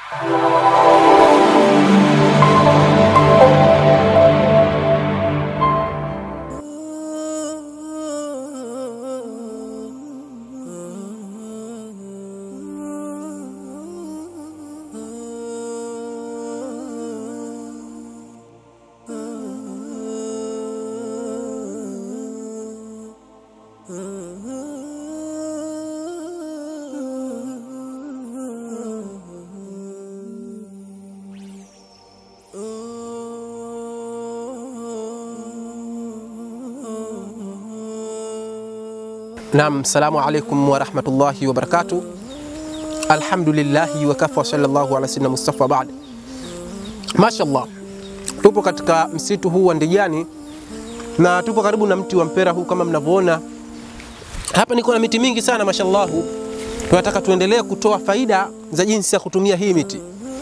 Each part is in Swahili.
Naam, salamu alaikum warahmatullahi wabarakatuh. Alhamdulillahi wakafa sallallahu ala sayyidina Mustafa baad. Mashallah, tupo katika msitu huu wa Ndijani na tupo karibu na mti wa mpera huu kama mnavyoona hapa. Niko na miti mingi sana mashallahu. Tunataka tuendelee kutoa faida za jinsi ya kutumia hii miti.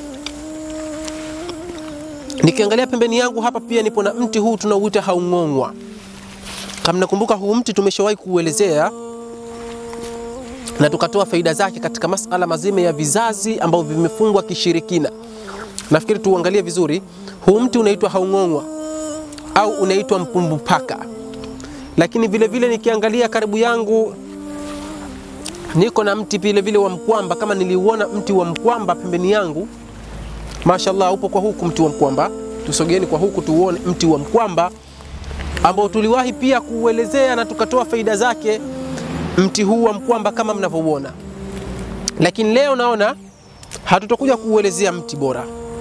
Nikiangalia pembeni yangu hapa pia nipo na mti huu tunauita haung'ong'wa. Kama nakumbuka huu mti tumeshawahi kuuelezea na tukatoa faida zake katika masala mazima ya vizazi ambavyo vimefungwa kishirikina. Nafikiri tuangalie vizuri. Huu mti unaitwa haung'ong'wa au unaitwa mpumbupaka, lakini vile vile nikiangalia karibu yangu niko na mti vile vile wa mkwamba. Kama niliuona mti wa mkwamba pembeni yangu, mashallah, upo kwa huku mti wa mkwamba. Tusogeeni kwa huku tuuone mti wa mkwamba ambao tuliwahi pia kuuelezea na tukatoa faida zake mti huu wa mkwamba kama mnavyouona, lakini leo naona hatutokuja kuuelezea mti bora,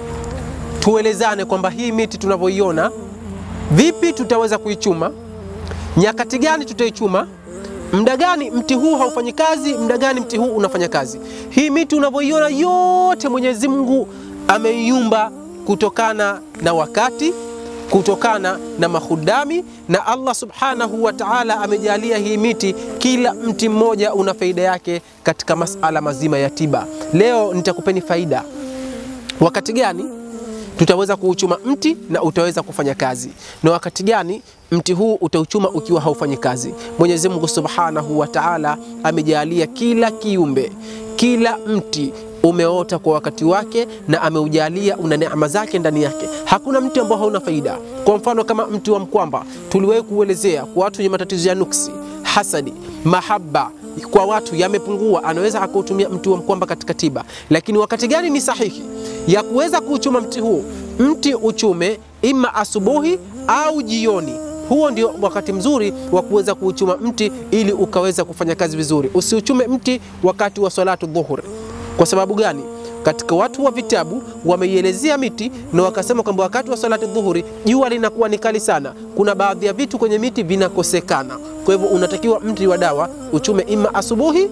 tuelezane kwamba hii miti tunavyoiona, vipi tutaweza kuichuma, nyakati gani tutaichuma, muda gani mti huu haufanyi kazi, muda gani mti huu unafanya kazi. Hii miti unavyoiona yote Mwenyezi Mungu ameiumba kutokana na wakati kutokana na mahudami na Allah subhanahu wa ta'ala amejalia hii miti, kila mti mmoja una faida yake katika masala mazima ya tiba. Leo nitakupeni faida, wakati gani tutaweza kuuchuma mti na utaweza kufanya kazi, na wakati gani mti huu utauchuma ukiwa haufanyi kazi. Mwenyezi Mungu subhanahu wa ta'ala amejalia kila kiumbe, kila mti umeota kwa wakati wake na ameujalia una neema zake ndani yake. Hakuna mti ambao hauna faida. Kwa mfano kama mti wa mkwamba tuliwahi kuelezea kwa watu wenye matatizo ya nuksi, hasadi, mahaba kwa watu yamepungua, anaweza akautumia mti wa mkwamba katika tiba. Lakini wakati gani ni sahihi ya kuweza kuuchuma mti huu? Mti uchume ima asubuhi au jioni. Huo ndio wakati mzuri wa kuweza kuuchuma mti ili ukaweza kufanya kazi vizuri. Usiuchume mti wakati wa salatu dhuhur. Kwa sababu gani? Katika watu wa vitabu wameielezea miti na wakasema kwamba wakati wa salati dhuhuri jua linakuwa ni kali sana, kuna baadhi ya vitu kwenye miti vinakosekana. Kwa hivyo unatakiwa mti wa dawa uchume ima asubuhi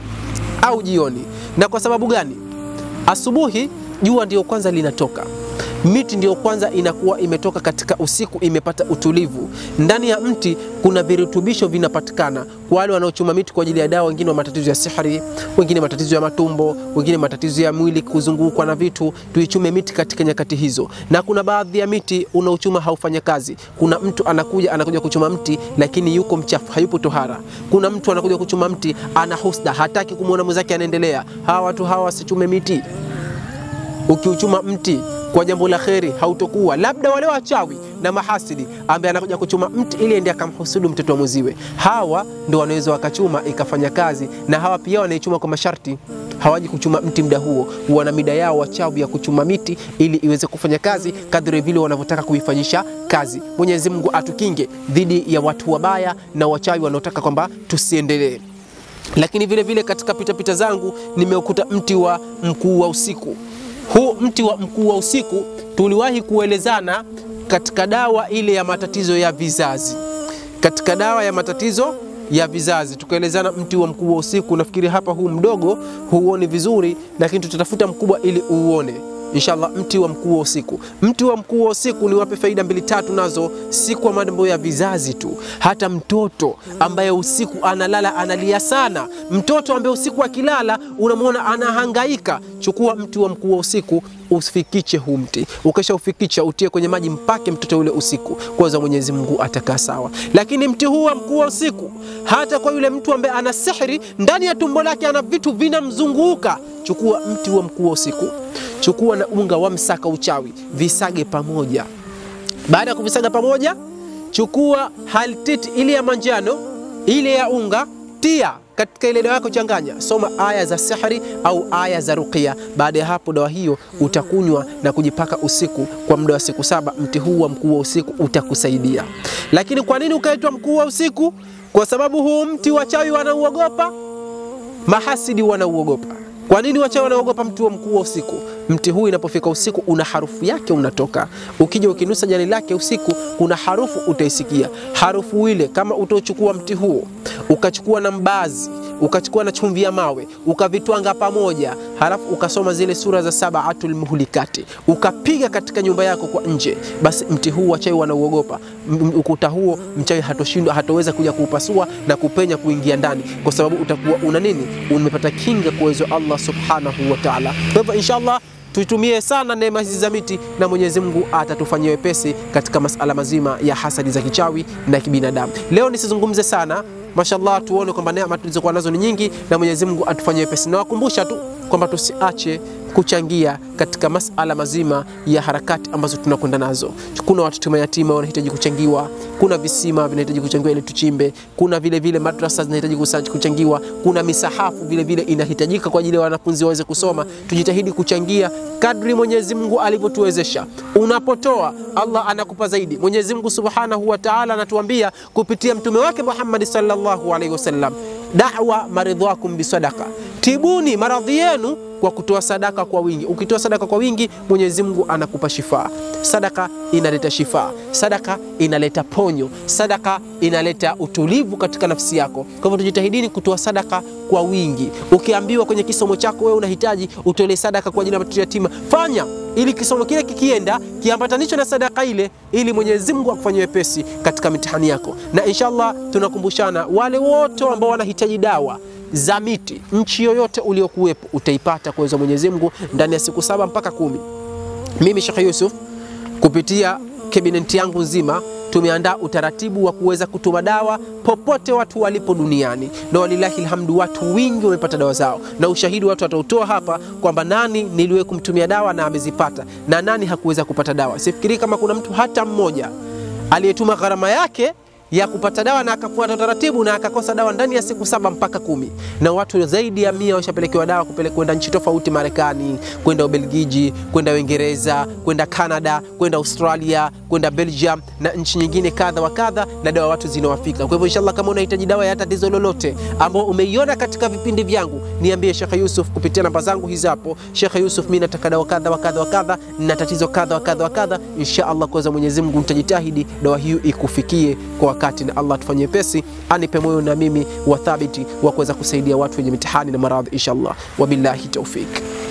au jioni. Na kwa sababu gani? Asubuhi jua ndio kwanza linatoka miti ndiyo kwanza inakuwa imetoka katika usiku, imepata utulivu. Ndani ya mti kuna virutubisho vinapatikana kwa wale wanaochuma miti kwa ajili ya dawa. Wengine wa matatizo ya sihri, wengine matatizo ya matumbo, wengine matatizo ya mwili kuzungukwa na vitu. Tuichume miti katika nyakati hizo, na kuna baadhi ya miti unaochuma haufanya kazi. Kuna mtu anakuja anakuja kuchuma mti lakini yuko mchafu, hayupo tohara. Kuna mtu anakuja kuchuma mti ana husda, hataki kumwona mwenzake anaendelea. Hawa watu hawa wasichume miti. Ukiuchuma mti kwa jambo la kheri hautokuwa, labda wale wachawi na mahasidi ambaye anakuja kuchuma mti ili ende akamhusudu mtoto wa mwiziwe. Hawa ndio wanaweza wakachuma ikafanya kazi, na hawa pia wanaichuma kwa masharti. Hawaji kuchuma mti muda huo, wana mida yao wachawi ya kuchuma miti ili iweze kufanya kazi kadri vile wanavyotaka kuifanyisha kazi. Mwenyezi Mungu atukinge dhidi ya watu wabaya na wachawi wanaotaka kwamba tusiendelee. Lakini vile vile katika pitapita zangu nimeukuta mti wa mkuu wa usiku. Huu mti wa mkuu wa usiku tuliwahi kuelezana katika dawa ile ya matatizo ya vizazi, katika dawa ya matatizo ya vizazi tukaelezana mti wa mkuu wa usiku. Nafikiri hapa huu mdogo huuoni vizuri, lakini tutatafuta mkubwa ili uuone inshallah. Mti wa mkuu wa usiku, mti wa mkuu wa usiku ni wape faida mbili tatu, nazo si kwa mambo ya vizazi tu. Hata mtoto ambaye usiku analala analia sana, mtoto ambaye usiku akilala unamwona anahangaika, chukua mti wa mkuu wa usiku usifikiche huu mti, ukisha ufikicha utie kwenye maji, mpake mtoto ule usiku, kwanza Mwenyezi Mungu atakaa sawa. Lakini mti huu wa mkuu wa usiku, hata kwa yule mtu ambaye ana sihiri ndani ya tumbo lake, ana vitu vinamzunguka, chukua mti wa mkuu wa usiku chukua na unga wa msaka uchawi, visage pamoja. Baada ya kuvisaga pamoja, chukua haltiti ile ya manjano ile ya unga, tia katika ile dawa yako, changanya, soma aya za sihri au aya za ruqya. Baada ya hapo, dawa hiyo utakunywa na kujipaka usiku kwa muda wa siku saba. Mti huu wa mkuu wa usiku utakusaidia. Lakini kwa nini ukaitwa mkuu wa usiku? Kwa sababu huu mti wachawi wanauogopa, mahasidi wanauogopa. Kwa nini wachawi wanaogopa mti wa mkuu wa usiku? Mti huu inapofika usiku una harufu yake unatoka. Ukija ukinusa jani lake usiku, kuna harufu utaisikia. Harufu ile kama utachukua mti huo ukachukua na mbazi ukachukua na chumvi ya mawe ukavitwanga pamoja, halafu ukasoma zile sura za sabaatul muhlikati ukapiga katika nyumba yako kwa nje, basi mti huu wachawi wanauogopa. Ukuta huo mchawi hatoshindwa, hatoweza kuja kuupasua na kupenya kuingia ndani, kwa sababu utakuwa una nini? Umepata kinga kwa uwezo Allah subhanahu wa ta'ala. Kwa hivyo inshallah tuitumie sana neema hizi za miti na Mwenyezi Mungu atatufanyia wepesi katika masala mazima ya hasadi za kichawi na kibinadamu. Leo nisizungumze sana, mashallah, tuone kwamba neema tulizokuwa nazo ni nyingi na Mwenyezi Mungu atufanyie wepesi. Nawakumbusha tu kwamba tusiache kuchangia katika masala mazima ya harakati ambazo tunakwenda nazo. Kuna watoto mayatima wanahitaji kuchangiwa, kuna visima vinahitaji kuchangiwa ili tuchimbe, kuna vile vile madrasa zinahitaji kuchangiwa, kuna misahafu vile vile inahitajika kwa ajili ya wanafunzi waweze kusoma. Tujitahidi kuchangia kadri Mwenyezi Mungu alivyotuwezesha. Unapotoa Allah anakupa zaidi. Mwenyezi Mungu Subhanahu wa Ta'ala anatuambia kupitia mtume wake Muhammad sallallahu alaihi wasallam, da'wa maridhakum bisadaqa, tibuni maradhi yenu kwa kutoa sadaka kwa wingi. Ukitoa sadaka kwa wingi, Mwenyezi Mungu anakupa shifaa. Sadaka inaleta shifaa, sadaka inaleta ponyo, sadaka inaleta utulivu katika nafsi yako. Kwa hivyo tujitahidini kutoa sadaka kwa wingi. Ukiambiwa kwenye kisomo chako wewe unahitaji utolee sadaka kwa ajili ya watoto yatima, fanya ili kisomo kile kikienda kiambatanisho na sadaka ile, ili Mwenyezi Mungu akufanyie wepesi katika mitihani yako. Na inshallah tunakumbushana wale wote ambao wanahitaji dawa za miti nchi yoyote uliokuwepo utaipata kwa uwezo wa Mwenyezi Mungu ndani ya siku saba mpaka kumi. Mimi Sheikh Yusuf kupitia kabineti yangu nzima tumeandaa utaratibu wa kuweza kutuma dawa popote watu walipo duniani, na walilahi alhamdu, watu wingi wamepata dawa zao, na ushahidi watu watautoa hapa kwamba nani niliwe kumtumia dawa na amezipata na nani hakuweza kupata dawa. Sifikiri kama kuna mtu hata mmoja aliyetuma gharama yake ya kupata dawa na akafuata taratibu na akakosa dawa ndani ya siku saba mpaka kumi. Na watu zaidi ya mia washapelekewa dawa kupeleka kwenda nchi tofauti, Marekani, kwenda Ubelgiji, kwenda Uingereza, kwenda Canada, kwenda Australia, kwenda Belgium na nchi nyingine kadha wa kadha, na dawa watu zinawafika. Kwa hivyo inshallah, kama unahitaji dawa ya tatizo lolote ambao umeiona katika vipindi vyangu, niambie Sheikh Yusuf kupitia namba zangu hizi hapo. Sheikh Yusuf, mimi nataka dawa kadha wa kadha wa kadha, na tatizo kadha wa kadha wa kadha. Inshallah, kwa Mwenyezi Mungu nitajitahidi dawa hiyo ikufikie kwa wakati na Allah tufanyie pesi, anipe moyo na mimi wa thabiti wa kuweza kusaidia watu wenye mitihani na maradhi inshallah. Wabillahi taufik.